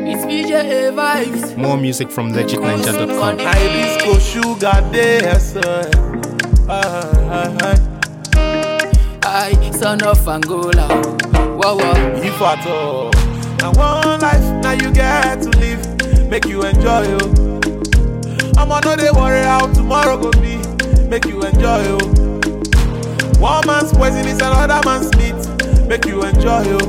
It's BJ vibes. More music from legitninja.com. Hibiscus sugar day, sir. I son of Angola. Wow, wow. If at all. Now one life, now you get to live, make you enjoy you. I'ma know they worry how tomorrow go be, make you enjoy you. One man's poison is another man's meat, make you enjoy you.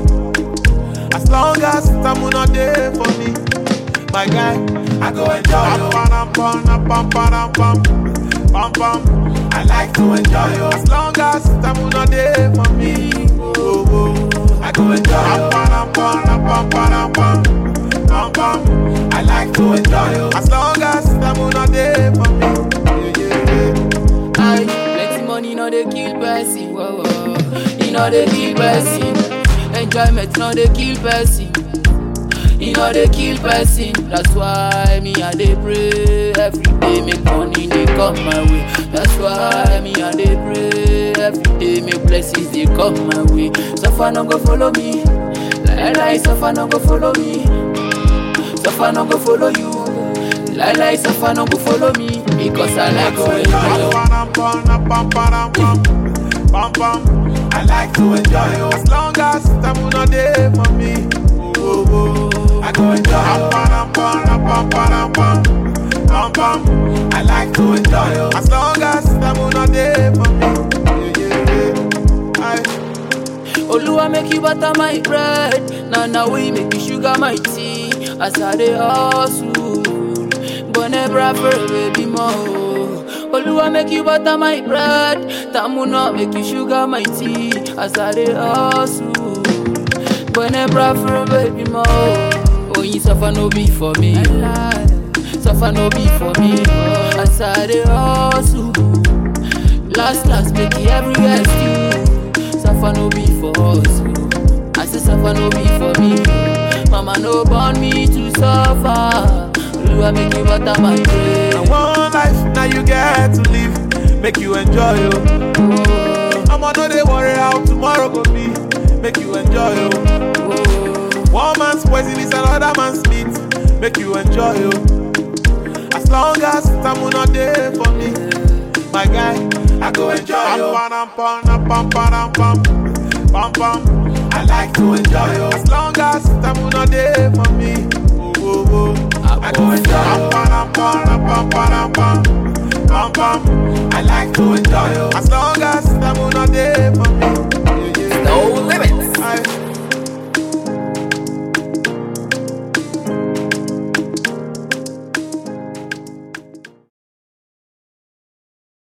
As long as time not there for me, my guy, I go enjoy you. Pam, pam, pam, pam, pam, pam, pam, pam. I like to enjoy you. As long as time not there for me, oh, oh, I go enjoy you. Pam, pam, pam, pam, pam, pam, pam, pam. I like to enjoy you. As long as time not there for me, yeah, yeah, yeah. I plenty money, no they kill person. Whoa, whoa. You know they kill person. Enjoyment, no they kill person. You know they kill person. That's why me I dey pray every day. Make money they come my way. That's why me I dey pray every day. Make blessings they come my way. Suffer no go follow me. Lie lie, suffer no go follow me. Suffer no go follow you. Lie lie, suffer no go follow me. Because I like to enjoy. Pam, pam, pam, pam, pam, pam, pam. I like to enjoy you as long as time not there for me. Oh, oh, oh. I go enjoy you. Pam, pam, pam, pam, pam, pam, pam. I like to enjoy you as long as time not there for me. Yeah, yeah, yeah. Aye. Oluwa make you butter my bread. Now now we make you sugar my tea. As I dey hustle, bone bra for a baby more. Oluwa make you butter my bread. Tamuna make you sugar my tea. As I dey hustle, bone bra for a baby more. Oh, you suffer no be for me. Suffer no be for me. As I dey hustle. Last last make it everywhere still. Suffer no be for us. oh. I say suffer no be for me. Mama no born me to suffer. Oluwa make you butter my brain. Now one life, now you get to live, make you enjoy you. Oh, I'ma know they worry how tomorrow go be, make you enjoy you. oh, One man's poison is another man's meat. Make you enjoy you. As long as time not there for me, my guy, I go enjoy you. Pam, pam, pam, pam, pam, pam, pam, pam. I like to enjoy you. As long as time not there for me, oh, oh, oh. I go enjoy you. Pam, pam, pam, pam, pam, pam, pam. I like to enjoy you. As long as time not there for me.